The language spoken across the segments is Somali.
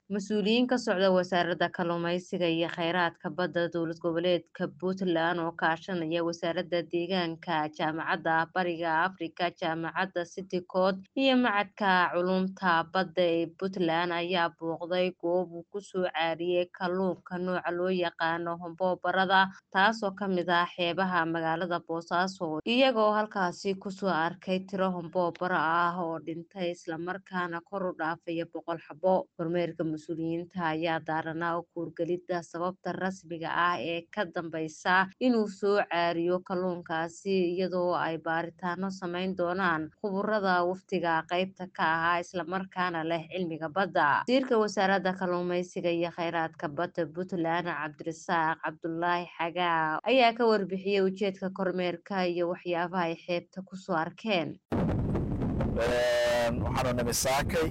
Mas'uuliyiin ka socda Wasaaradda Kalluumeysiga iyo Kheyraadka Badda Dowlad Goboleedka Puntland oo kaashanaya Wasaaradda Deegaanka, Jaamacadda Bariga Afrika, Jaamacadda City Code iyo Machadka Culuumta Badda ee Puntland ayaa booqday goob uu ku soo caariyay kalluunka nooca loo yaqaan hombo-barada taasoo ka mid ah xeebaha magaalada Boosaaso iyagoo halkaasi kusoo arkay tiro hombo-bara ah oo dhintay isla markaana kor u dhaafaya boqol xabo. Kormeerka mas'uuliyiinta ayaa daaranaa u kuurgelidda sababta rasmiga ah ee ka dambeysa inuu soo caariyo kalluunkaasi iyadoo ay baaritaano sameyn doonaan khuburada wafdiga qaybta ka ahaa isla markaana leh cilmiga badda. Wasiirka Wasaaradda Kalluumeysiga iyo Kheyraadka Badda Puntland Cabdirasaaq Cabdulaahi Xagaa ayaa ka warbixiyay ujeedka kormeerka iyo waxyaabaha ay xeebta kusoo arkeen. waxaanu nimi saakay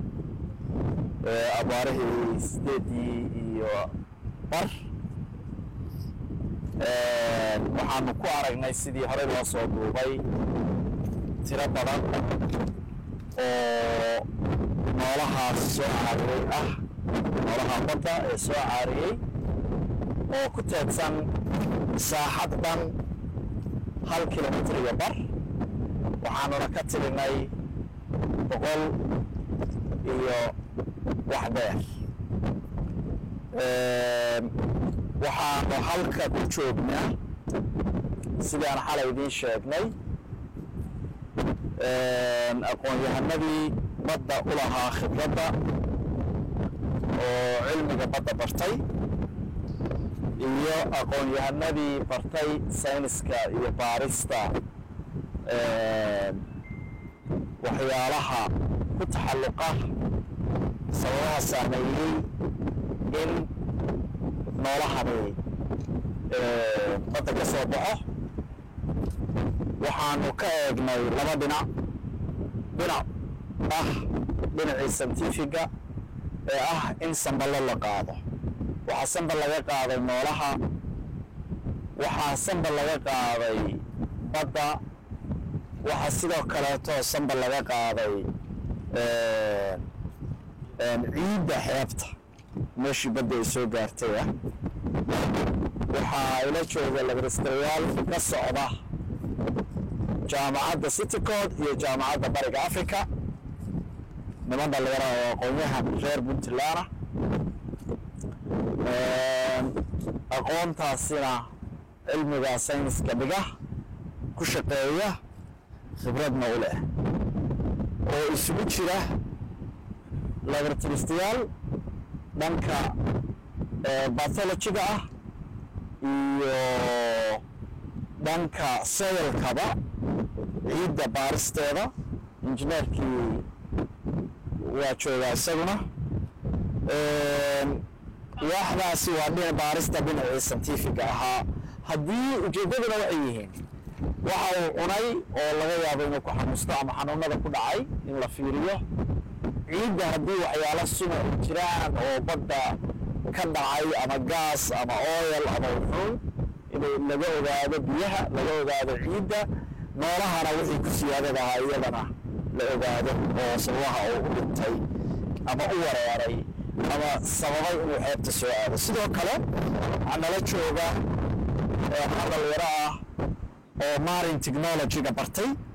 abaarihii sideedii iyo bar waxaanu ku aragnay sidii horey loo soo duubay tiro badan oo noolahaas soo caariyey ah noolaha badda ee soo caariyey oo ku teedsan saaxad dhan hal kilomitr iyo bar waxaanuna ka tirinay boqol iyo wax beer waxaanu halka ku joognaa sidaan xalay idiin sheegnay aqoon-yahanadii badda u lahaa khibradda oo cilmiga badda bartay iyo aqoon-yahanadii bartay sayniska iyo baarista waxyaalaha ku taxalluqa sababaha saameeyey in noolahani badda ka soo baxo waxaanu ka eegnay laba dhinac dhinac ah dhinacii santifiga ee ah in samballo la qaado waxaa sambal laga qaaday noolaha waxaa sambal laga qaaday badda waxaa sidoo kaleeto sambal laga qaaday ciidda xeebta meeshii badda ay soo gaartay ah waxaa ila jooga labaristarayaal ka socda jaamacadda city code iyo jaamacadda bariga africa niman dhalinyara oo aqoon-yahan reer puntland ah aqoontaasina cilmiga sayniska dhiga ku shaqeeya khibradna u leh oo isugu jira laboratoristayaal dhanka bathologiga ah iyo dhanka soilkaba ciidda baaristeeda injineerkii waa joogaa isaguna waaxdaasi waa dhina baarista dhinacii santifiga ahaa haddii ujeeddaduna waxay yihiin waxa uu cunay oo laga yaabo inuu ku xanuusto ama xanuunada ku dhacay in la fiiriyo ciidda haddii waxyaalo suna ay jiraan oo badda ka dhacay ama gaas ama oyal ama uxuun inay laga ogaado biyaha laga ogaado ciidda noolahana wixii ku siyaadada ahaa iyadana la ogaado oo sababaha uu u dhintay ama u wareeray ama sababay inuu xeebta soo aado sidoo kale waxaa nala jooga dhalinyaro ah oo marin technologyga bartay